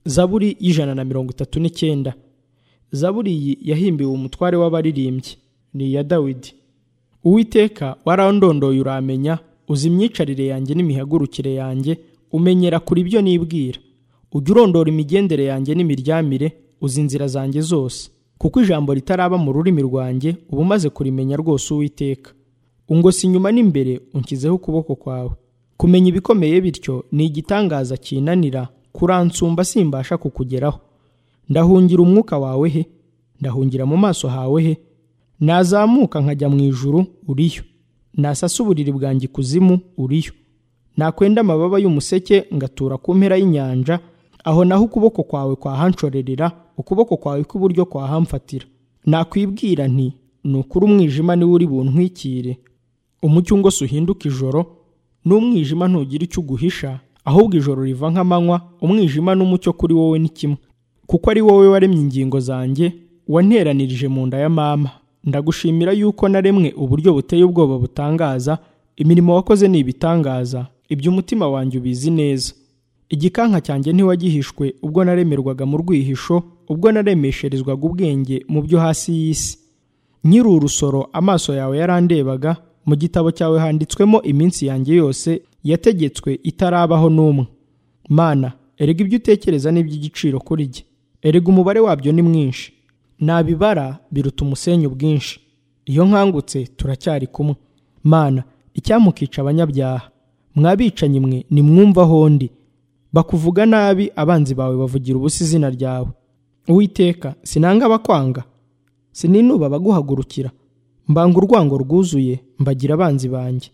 zaburi y'ijana na mirongo itatu n'icyenda zaburi iyi yahimbiwe umutware w'abaririmbyi ni iya dawidi uwiteka warandondoye uramenya uzi imyicarire yanjye n'imihagurukire yanjye umenyera kuri ibyo nibwira ujya urondora imigendere yanjye n'imiryamire uzi inzira zanjye zose kuko ijambo ritaraba mu rurimi rwanjye uba umaze kurimenya rwose uwiteka ungosi inyuma n'imbere unshyizeho ukuboko kwawe kumenya ibikomeye bityo ni igitangaza kinanira kuransumba simbasha kukugeraho ndahungira umwuka wawe he ndahungira mu maso hawe he nazamuka nkajya mu ijuru uriyo nasasa uburiri bwanjye ikuzimu uriyo nakwenda amababa y'umuseke ngatura ku mpera y'inyanja aho naho ukuboko kwawe kwahanshorerera ukuboko kwawe kw'iburyo kwahamfatira nakwibwira nti ni ukuri umwijima niwe uri buntwikire umucyo ngo uhinduke ijoro n'umwijima ntugira icyo uguhisha ahubwo ijoro riva nk'amanywa umwijima n'umucyo kuri wowe ni kimwe kuko ari wowe waremye ingingo zanjye wanteranirije mu nda ya mama ndagushimira yuko naremwe uburyo buteye ubwoba butangaza imirimo wakoze ni ibitangaza ibyo umutima wanjye ubizi neza igikanka cyanjye ntiwagihishwe ubwo naremerwaga mu rwihisho ubwo naremesherezwaga ubwenge mu byo hasi y'isi nyiri urusoro amaso yawe yarandebaga mu gitabo cyawe handitswemo iminsi yanjye yose yategetswe itarabaho n'umwe mana erega ibyo utekereza ni iby'igiciro kuri jye erega umubare wabyo ni mwinshi nabibara biruta umusenyi ubwinshi iyo nkangutse turacyari kumwe mana icyamukica abanyabyaha mwabicanyi mwe nimwumvaho undi bakuvuga nabi abanzi bawe bavugira ubusa izina ryawe uwiteka sinanga abakwanga sininuba abaguhagurukira mbanga urwango rwuzuye mbagira abanzi banjye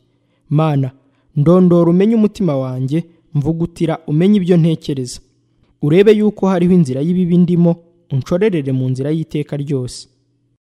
mana ndondora umenye umutima wanjye mvugutira umenye ibyo ntekereza urebe yuko hariho inzira y'ibibi ndimo unshorerere mu nzira y'iteka ryose